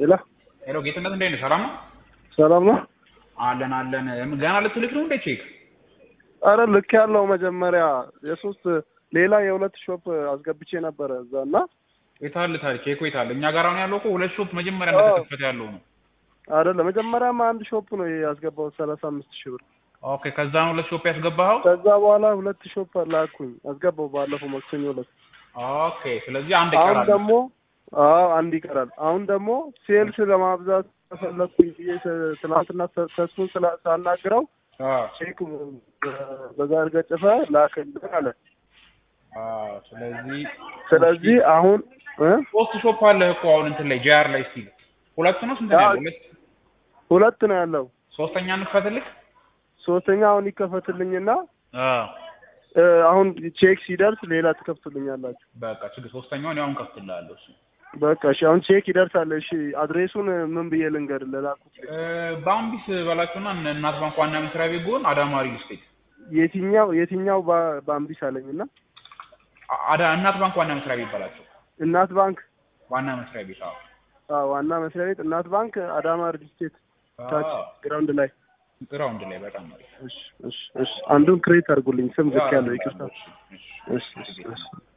ሄሎ ሄሎ ጌትነት እንዴት ነህ? ሰላም ነው? ሰላም ነው? አለን አለን። ገና ልትልክ ነው እንዴ ቼክ? አረ ልክ ያለው መጀመሪያ የሶስት ሌላ የሁለት ሾፕ አስገብቼ ነበረ እዛ እና የታል ታል ቼኩ የታል? እኛ ጋር አሁን ያለው እኮ ሁለት ሾፕ መጀመሪያ አዎ። እንደተከፈተ ያለው ነው። አይደለ መጀመሪያማ አንድ ሾፕ ነው ያስገባሁት ሰላሳ አምስት ሺህ ብር ኦኬ ከዛ ነው ሁለት ሾፕ ያስገባኸው? ከዛ በኋላ ሁለት ሾፕ ላኩኝ አስገባው ባለፈው ማክሰኞ ዕለት ኦኬ ስለዚህ አንድ አሁን ይቀራል። ደግሞ አዎ አንድ ይቀራል አሁን ደግሞ ሴልስ ለማብዛት ተፈለኩኝ ብዬ ተ- ትናንትና ተ- ተስፉን ስላ- ሳናግረው አዎ ቼክ በዛ አድርገህ ጽፈህ ላክልኝ አለ አዎ ስለዚህ ስለዚህ አሁን እ ሶስት ሾፕ አለ እኮ አሁን እንትን ላይ ጂአር ላይ ስቲል ሁለት ነው ስንት ነው አዎ። ያለው? ሁለት ሁለት ነው ያለው ሶስተኛ እንክፈትልክ? ሶስተኛ አሁን ይከፈትልኝና አዎ እ አሁን ቼክ ሲደርስ ሌላ ትከፍቱልኛላችሁ በቃ ችግር ሶስተኛውን ያው እንከፍትልሃለሁ እሱ በቃ እሺ አሁን ቼክ ይደርሳል እሺ አድሬሱን ምን ብዬ ልንገር ለላኩት እ፣ በአምቢስ በላቸውና እነ እናት ባንክ ዋና መስሪያ ቤት ጎን አዳማ ሪል ስቴት የትኛው የትኛው ባ- ባምቢስ አለኝና አ- አዳ እናት ባንክ ዋና መስሪያ ቤት በላቸው እናት ባንክ ዋና መስሪያ ቤት አዎ አዎ ዋና መስሪያ ቤት እናት ባንክ አዳማ ሪል ስቴት ታች አዎ ግራውንድ ላይ ግራውንድ ላይ በጣም አሪፍ እሺ እሺ እሺ አንዱን ክሬት አድርጉልኝ ስም ልክ ያለው ይቅርታ እሺ፣ እሺ። እሺ እሺ እሺ